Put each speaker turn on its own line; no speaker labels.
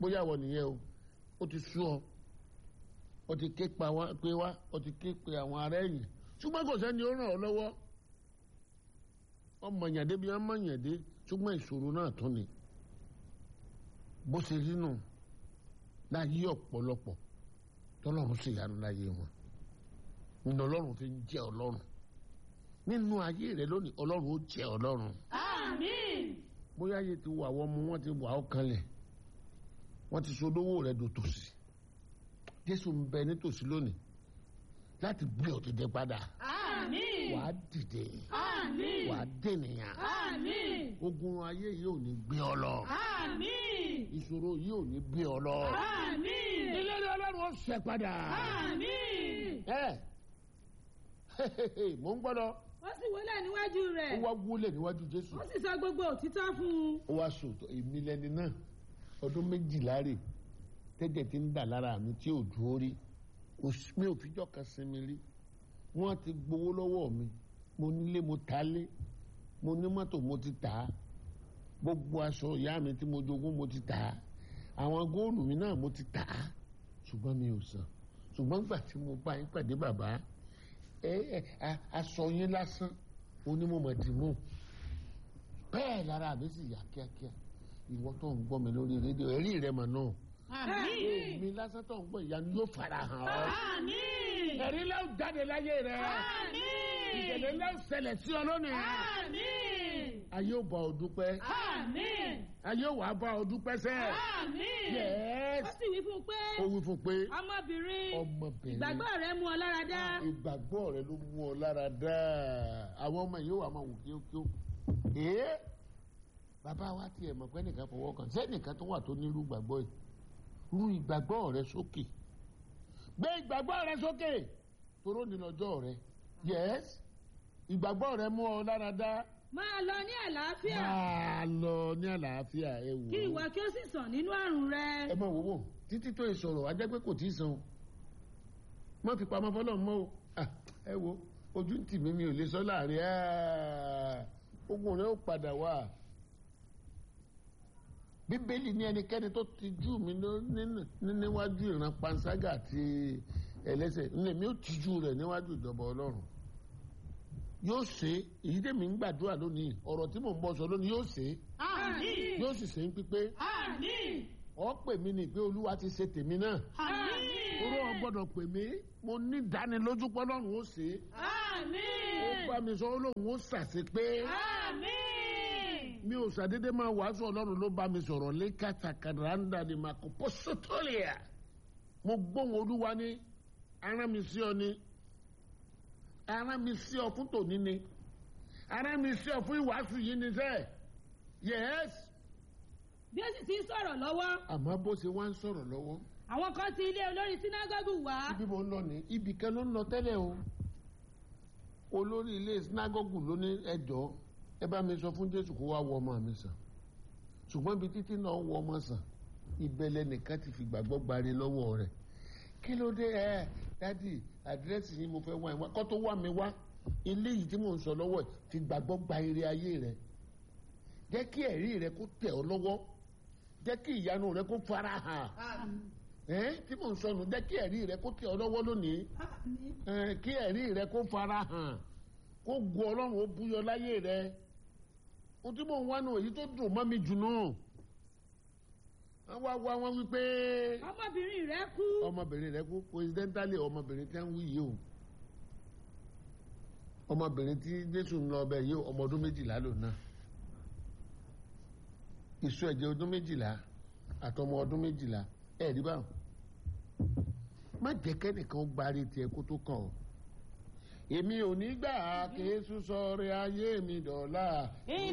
bóyá wọ nìyẹn o ó ti sú ọ ó ti ké pa wá pé wá ó ti ké pe àwọn ará ẹ̀yìn ṣùgbọ́n kò sẹ́ni ó ràn ọ́ lọ́wọ́ ọmọ yàdé bí wọ́n mọ̀ yàdé ṣùgbọ́n ìṣòro náà tún ni bó ṣe rí nù láyé ọ̀pọ̀lọpọ̀ tọ́lọ́run sì yánu láyé wọn nínú ọlọ́run fi ń jẹ́ ọlọ́run nínú ayé rẹ lónìí ọlọ́run ó jẹ́ ọlọ́run
Àmín.
bóyá ayé ti wà wọ́n mu wọ́n ti wà ọ́ kanlẹ̀ wọ́n ti sodówó rẹ̀ dòtòsí jésù ń bẹ nítòsí lónìí láti gbé ọ dìde padà
Àmín.
wàá dìde
Àmín.
wàá dènìyàn
Àmín.
ogun ayé yìí ò ní gbé ọ lọ
Àmín.
ìṣòro yìí ò ní gbé ọ lọ
Àmín.
ìlérí ọlọ́run ó ṣẹ padà
Àmín.
ẹ mò ń gbọ́dọ̀
Ó sì wọlé níwájú
ó
rẹ̀.
wá wúlẹ̀ níwájú jésù
Ó sì sọ gbogbo òtítọ́ fún un.
ó wá sòtò èmi lẹni náà ọdún méjìlá rè tẹ́jẹ̀ tí ń dà lára mi tí ò dúró rí Kò sí- mi ò fijọ́ kan sinmi rí wọ́n ti gbowó lọ́wọ́ mi mo nílé mo ta lé mo ní mọ́tò mo ti tà á gbogbo aṣọ ìyá mi tí mo jogún mo ti tà á àwọn góòlù mi náà mo ti tà á ṣùgbọ́n mi ò san ṣùgbọ́n gbà tí mo bá yín pàdé bàbá ẹ ẹ a- aṣọ yín lásán onímọ̀mọ̀dìmọ̀ bẹ́ẹ̀ lára mi sì yà kíákíá ìwọ tó ń gbọ́ mi lórí rédíò ẹ̀rí rẹ mọ̀ náà
Àmín.
mi lásán tó ń gbọ́ ìyanu yóò fara hàn ọ́
Àmín.
ẹ̀rí lẹ́wọ̀n jáde láyé rẹ ìṣẹ̀lẹ̀
Àmín.
lẹ́wọ̀n ṣẹlẹ̀ sí ọ lónìí
Àmín.
ayé ò bá ọ dúpẹ́
Àmín.
ayé ò wá bá ọ dúpẹ́ sẹ́
Àmín.
yẹ́s
Ó sì wí fún un pé
ó wí fún pé
ọmọbìnrin
ọmọbìnrin
ìgbàgbọ́ rẹ mú ọ lára dá.
ìgbàgbọ́ rẹ ló mú ọ lára dáa àwọn ọmọ yìí wà máa wò kíókíó ee bàbá wa tiẹ̀ mọ̀ pé nìkan fọwọ́ kàn sẹ́nìkan tó wà tó nírú gbàgbọ́ yìí rú ìgbàgbọ́ rẹ sókè gbé ìgbàgbọ́ rẹ sókè toró ní lọ́jọ́ rẹ yẹ́s ìgbàgbọ́ rẹ mú ọ lára dáa
máa lọ ní àlàáfíà
máa lọ ní àlàáfíà ẹ wò
kí
ó
ìwọ kí ó sì sàn nínú àrùn rẹ.
ẹ máa wò wò títí tó ìsọ̀rọ̀ ajẹ́ pé kò tí ì san o má fi pamọ́ fọlọ́ mọ́ o Ah, ẹ wo ojú ń tì mí mi ò lè sọ láàrin ah, ogun rẹ ó padà wá bíbélì ní ẹnikẹ́ni tó ti jú mi ló- nínú- ní- níwájú ìran panṣágà àti ẹlẹ́sẹ̀ ní èmi ó tijú rẹ̀ níwájú ìjọba ọlọ́run yóò ṣe é èyí tèmi ń gbàdúrà lónìí ọ̀rọ̀ tí mò ń bọ́ sọ lónìí yóò ṣe é
àmín
yóò sì ṣe ń pípé
àmín
ọ pè mí ní pé olúwa ti ṣe tèmi náà
àmín
oró ọ gbọ́dọ̀ pè mí mo ní ìdánilójú pọlọrun ó ṣe é ó
àmín
bá mi sọ ó lóun ó ṣàṣe pé
àmín
mi ò ṣàdédé máa wàásù ọlọ́run ló bá mi sọ̀rọ̀ lé kàtàkàràǹdà ni màá kó pọ́sítọ́lìà mo gbóhùn olúwa ní arán mi sí ọ ní arán mi sí ọ fún tòní ni arán mi sí ọ fún ìwàásù yìí ni sẹ́ẹ̀ yẹ́s
bí ó sì ti ń sọ̀rọ̀ lọ́wọ́
àmọ́ bó ṣe wá ń sọ̀rọ̀ lọ́wọ́
àwọn kan ti ilé olórí sínágọ́gù wá
ibi mo ń lọ ní ibì kan ló ń lọ tẹ́lẹ̀ o olórí ilé sinagogu ló ní ẹjọ́ ẹ bá mi sọ fún jésù kó wá wọ ọmọ mi sàn ṣùgbọ́n ibi títí náà wọ ọmọ sàn ìbẹ̀lẹ̀ nìkan ti fi gbàgbọ́ gbari lọ́wọ́ rẹ̀ kí ló dé ẹ dádì àdírẹ́sì yìí mo fẹ́ wá ẹ wá kọ́ tó wá mi wá ilé yìí tí mò ń sọ lọ́wọ́ ẹ̀ fi gbàgbọ́ gba ire ayé rẹ̀ jẹ́ kí ẹ̀rí rẹ̀ kó tẹ̀ ọ́ lọ́wọ́ jẹ́ kí ìyanu rẹ̀ kó fara hàn ẹ tí mò ń sọnù jẹ́ kí ẹ̀rí rẹ kó tẹ̀ ọ́ lọ́wọ́ lónìí ẹ kí ẹ̀rí rẹ kó fara hàn kó gu ọlọ́run ó búyọ láyé rẹ o tí mò ń wá nù èyí tó dùn mọ́ mi jù nù wọ́n wá wá wọ́n wí pé
ọmọbìnrin rẹ kú
ọmọbìnrin rẹ kú coincidentally ọmọbìnrin tí wọ́n wí yìí o ọmọbìnrin tí jésù ń lọ ọbẹ̀ yìí o ọmọ ọdún méjìlá lò náà ìṣó ẹ̀jẹ̀ ọdún méjìlá àtọmọ ọdún méjìlá ẹ̀ rí báwọn má jẹ́ kẹ́nìkan ó gbárí tiẹ̀ kó tó kàn ọ́ èmi ò ní gbà kí Jésù sọ̀rọ̀ ayé mi dọ̀la